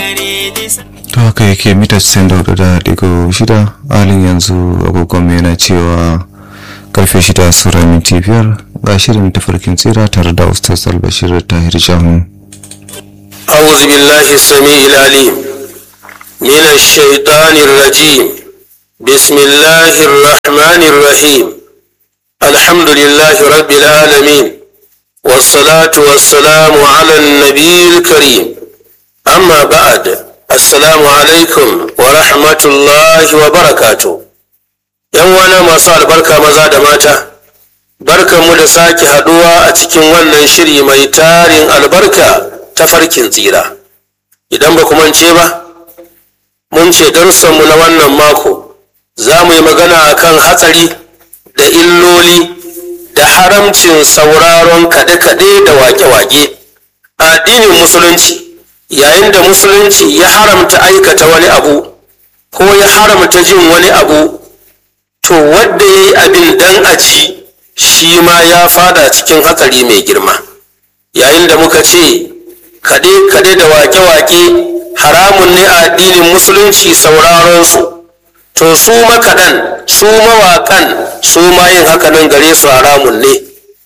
to haka yake mita 94 da digo shida halin yanzu agogon yana cewa karfe shida sura minti biyar ga shirin tafarkin tsira tare da ustaz albashir tahir jahu أعوذ بالله السميع العليم من الشيطان الرجيم بسم الله الرحمن الرحيم الحمد لله رب العالمين والصلاة والسلام على النبي الكريم أما بعد السلام عليكم ورحمة الله وبركاته ‘Yan wana masu albarka maza da mata, barkanmu da sake haɗuwa a cikin wannan shiri mai tarin albarka ta farkin tsira. Idan ba mance ba, mun ce darussanmu na wannan mako za mu yi magana akan hatsari da illoli da haramcin sauraron kaɗe-kaɗe da wake-wake. Addinin Musulunci yayin da Musulunci ya haramta aikata wani abu ko ya haramta jin wani abu to wadda ya yi abin dan aji shi ma ya fada cikin hatsari mai girma. Yayin da muka ce kaɗe-kaɗe da wake-wake haramun ne a addinin Musulunci sauraron su. to su makaɗan su mawaƙan su ma yin hakanan gare su haramun ne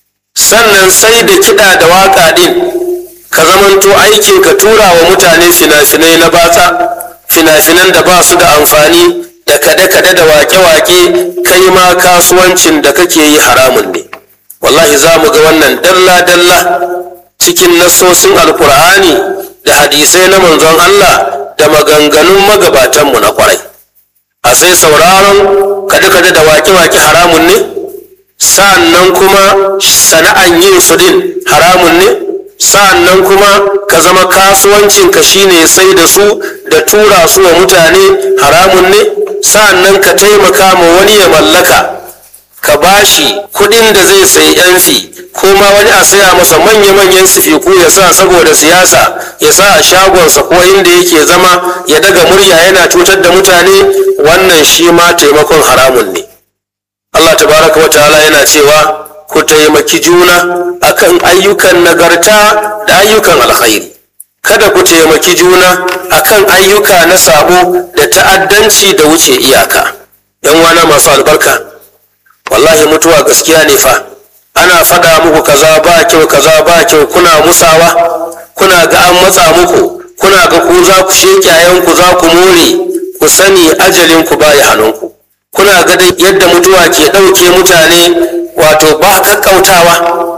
sannan sai da kiɗa da waƙa ɗin ka zamanto aikin ka tura wa mutane fina-finai na batsa fina-finan da ba su da amfani da kaɗe-kaɗe da waƙe-waƙe kai ma kasuwancin da kake yi haramun ne wallahi za mu ga wannan dalla-dalla cikin nassosin alkur'ani da hadisai na manzon Allah da maganganun magabatanmu na kwarai. a sai sauraron kaɗe-kaɗe da wake-wake haramun ne sa'annan kuma sana'an yin su din haramun ne sa'annan kuma ka zama kasuwancinka shine sai da su da tura su wa mutane haramun ne sa'annan ka taimaka ma wani ya mallaka ka bashi kuɗin da zai sayi yanfi ko ma wani a saya masa manya-manyan sifiku ya sa saboda siyasa ya sa a shagonsa ko inda yake zama ya daga murya yana cutar da mutane wannan shi ma taimakon haramun ne Allah tabaraka wa ta'ala yana cewa ku taimaki juna akan ayyukan nagarta da ayyukan alkhairi kada ku taimaki juna akan ayyuka na sabo da ta'addanci da wuce iyaka yan wana masu albarka wallahi mutuwa gaskiya ne fa ana faɗa muku kaza ba kyau kaza ba kyau kuna musawa kuna ga an matsa muku kuna ga ku za ku sheke ku za ku more ku sani ajalin ku baya hannunku kuna ga dai yadda mutuwa ke ɗauke mutane wato ba kakkautawa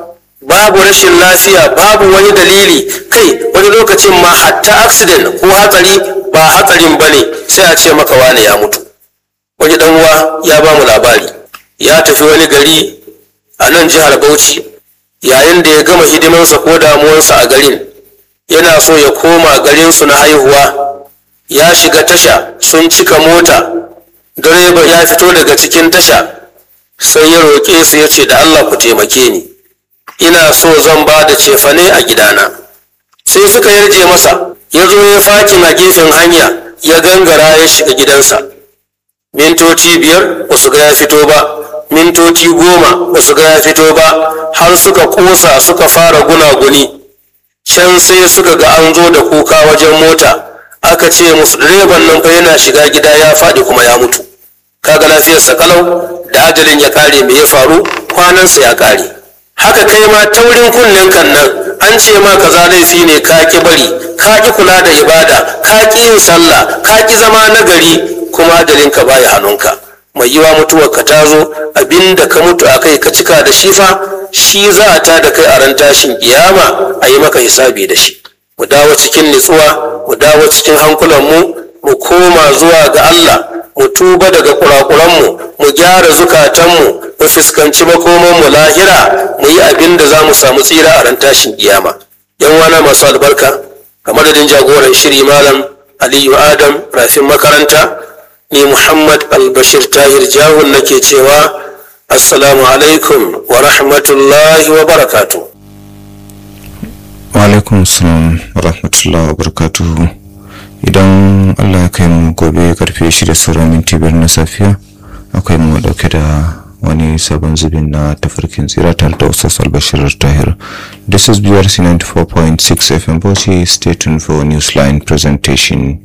babu rashin lafiya babu wani dalili kai wani lokacin ma hatta accident ko hatsari ba hatsarin bane sai a ce maka wane ya mutu wani dan uwa ya ba mu labari ya tafi wani gari a nan jihar Bauchi yayin da ya gama hidimansa ko damuwansa a garin yana so ya koma garinsu na haihuwa ya shiga tasha sun cika mota direba ya fito daga cikin tasha sai ya roƙe su ya ce da Allah ku taimake ni ina so zan ba da cefane a gidana sai suka yarje masa ya zo ya fakin a gefen hanya ya gangara ya shiga gidansa mintoci biyar ba su ga ya fito ba mintoci goma ba su ga ya fito ba har suka kosa suka fara gunaguni can sai suka ga an zo da kuka wajen mota aka ce musu direban nan fa yana shiga gida ya faɗi kuma ya mutu kaga lafiyarsa kalau da ajalin ya kare me ya faru kwanansa ya kare haka kai ma taurin kunnen kan nan an ce ma kaza laifi ne ka ki bari ka ki kula da ibada ka ki yin sallah ka ki zama nagari kuma ajalinka baya hannunka mai yiwa mutuwar ka ta zo abinda ka mutu a kai ka cika da shi fa shi za a ta da kai a ran tashin kiyama a yi maka hisabi da shi mu dawo cikin nutsuwa mu dawo cikin hankulanmu mu koma zuwa ga Allah mu tuba daga kurakuranmu mu gyara zukatanmu mu fuskanci makomanmu lahira mu yi abin da za mu samu tsira a ran tashin kiyama yan wana masu albarka a madadin jagoran shiri malam aliyu adam rafin makaranta ni muhammad albashir tahir jahun nake cewa assalamu alaikum wa rahmatullahi wa barakatuh wa alaikum salam wa rahmatullahi wa barakatuhu idan allah ya kai mu gobe karfe shida sauran minti biyar na safiya akwai mu dauke da wani sabon zubin na tafarkin tsira tare da ustaz albashir tahir this is brc 94.6 fm bauchi stay tuned for newsline presentation